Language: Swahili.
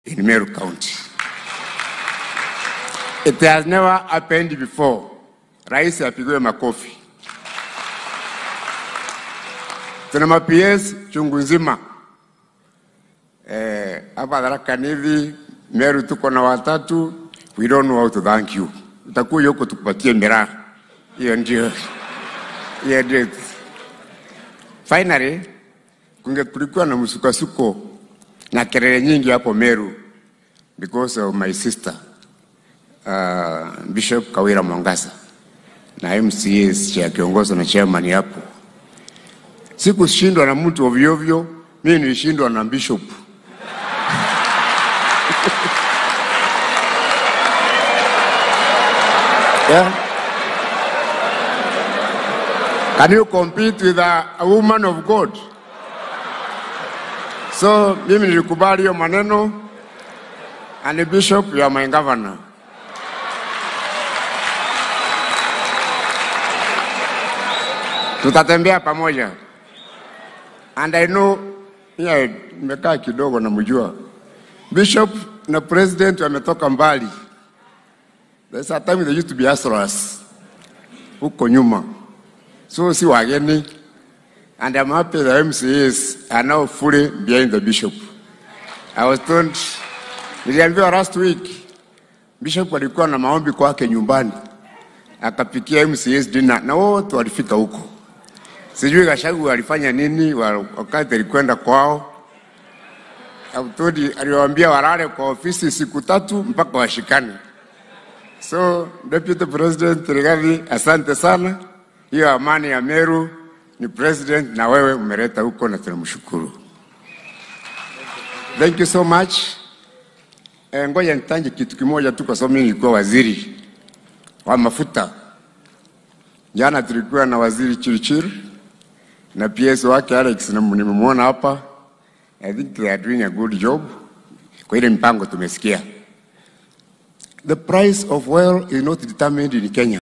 in Meru County. It has never happened before. Rais apigiwe makofi. Tuna ma PS chungu nzima eh, hapa Tharaka Nithi, Meru tuko na watatu. We don't know how to thank you. Utakuja huko tukupatie miraa. Hiyo ndio hiyo ndio. Finally, kunge kulikuwa na msukasuko na kelele nyingi hapo Meru because of my sister uh, Bishop Kawira Mwangasa na MCAs cha kiongozwa na chairman hapo. Sikushindwa na mtu ovyo ovyo, mimi nilishindwa na bishop. yeah. Can you compete with a, a woman of God? So mimi nilikubali hiyo maneno and bishop you are my governor. Tutatembea pamoja. And I know yeah, nimekaa kidogo namjua bishop na president wametoka mbali. There's a time they used to be hustlers huko nyuma, so si wageni and I'm happy the MCAs are now fully behind the bishop. I was told, niliambiwa last week bishop alikuwa na maombi kwake nyumbani, akapikia MCAs dinner na wote walifika huko. Sijui Gashagu alifanya nini wa- wakati alikwenda kwao. Abtudi aliwaambia walale kwa ofisi siku tatu mpaka washikane. So Deputy President Rigathi, asante sana. Hiyo amani ya Meru ni president na wewe umeleta huko na tunamshukuru. Thank you so much. Eh, ngoja nitanje kitu kimoja tu kwa sababu mimi nilikuwa waziri wa mafuta. Jana tulikuwa na waziri Chirchir na PS wake Alex na nimemwona hapa. I think they are doing a good job. Kwa ile mpango tumesikia. The price of oil is not determined in Kenya.